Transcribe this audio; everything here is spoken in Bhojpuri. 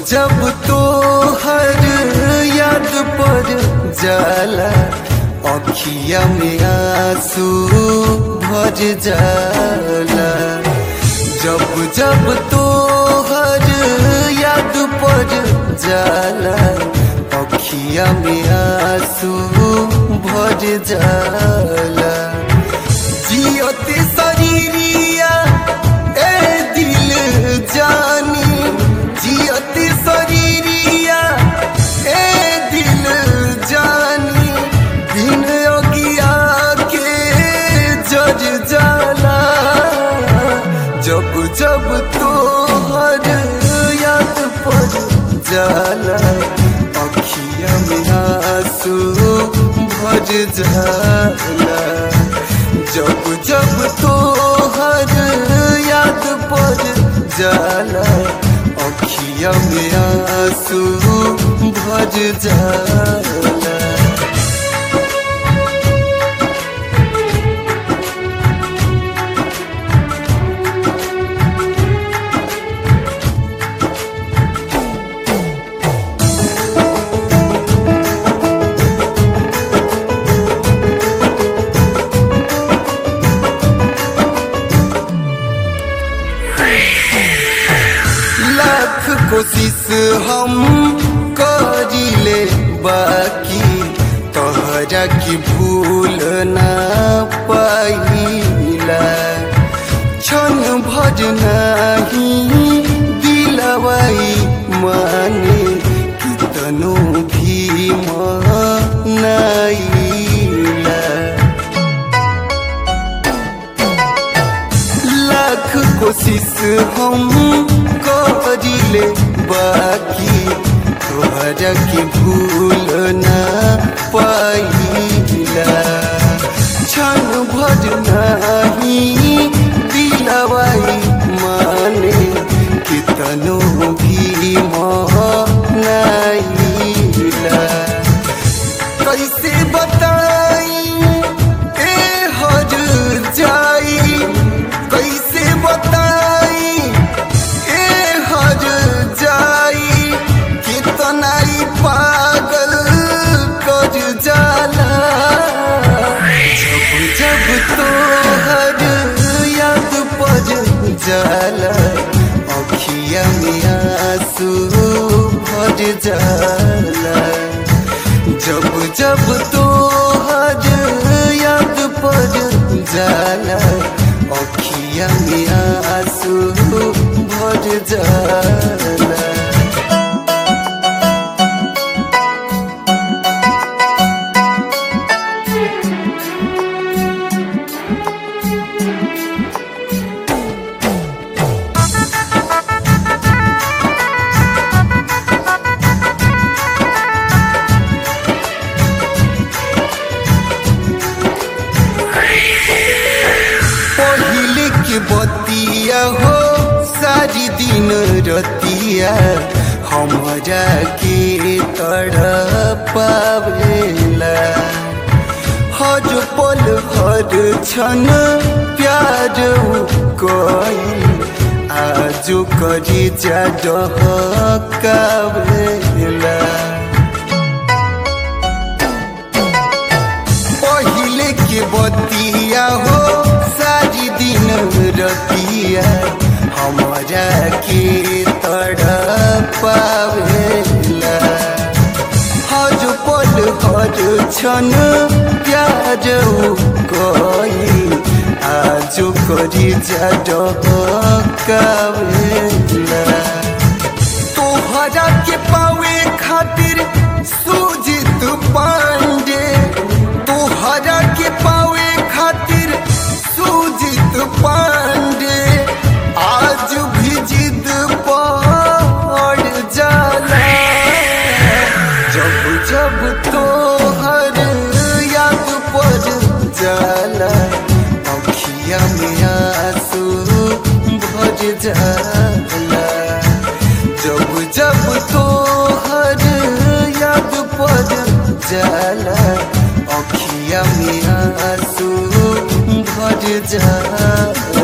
जब तो हर याद पर जाला अखिया में आंसू भर जाला जब जब तो हर याद पर जाला अखिया में आंसू भर जाला जियते शरीरिया ए दिल जानी जियते शरीरिया ए दिल जानी बिन अगिया के जज जाला जब जब तो हर याद पर जाला अखिया में आंसू भर जाला जब जब तो हर याद पर जाला अखिया में आंसू भर जाला लाख कोशिश हम करिले बाकी तोहरा की भूल ना पाइला क्षण भज नहीं दिलवाई माने कितनो भी मनाइला लाख कोशिश हम करिले बाकी तोहरा की भूल ना पाइला क्षण भज नहीं दिलवाई माने कितनो भी मनाइला कैसे बताई ए हर जाई कैसे बताई ए हर जाई कितना ही पागल कर जाला जब जब तो हर याद पर जाला अखिया में आंसू भर जाला जब जब तो हर याद पर जाला अखिया में आंसू भर जाला पहिले के बतिया हो सारी दिन रतिया हमरा के तड़पावेला हर पल हर क्षण प्यार कई आज करी जा डहकावेला पहिले के बतिया हो सारी दिन रतिया हमारा के तड़पावेला हर पल हर क्षण प्यार कई आज करी जा डहकावेला तोहरा के पावे खातिर सुजित पांडे तोहरा के पावे खातिर सुजित पांडे आज भी जिद पड़ जाला जब जब तोहर याद पर जाला अखिया में आंसू भर जाला जब जब तो हर याद पर जाला अखिया में आंसू भर जाला